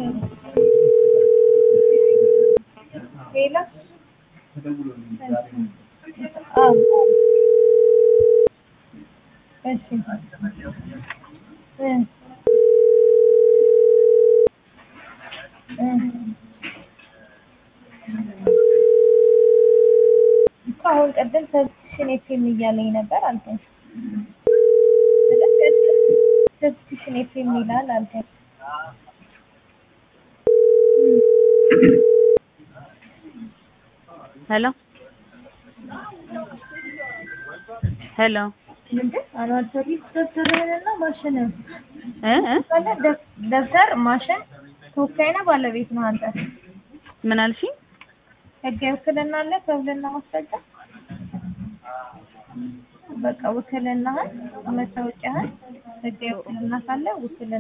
ሌላ አዎ እሺ እ እ እኮ አሁን ቅድም ሰብስክሪፕሽን ኤፍኤም እያለኝ ነበር አልከኝ። ሰብስክሪፕሽን ኤፍኤም ይላል አልከኝ። ሄሎ ሄሎ ምንድን አኗል ሰርቪስ ደብተርህንና ማሽንህን እ እ ካለ ደብ- ደብተር ማሽን ተወካይና ባለቤት ነው አንተ። ምን አልሽኝ? ህጋዊ ውክልና አለ ከውልና ማስረጃ በቃ ውክልናህን መታወቂያህን ህጋዊ ውክልና ካለ ውክልና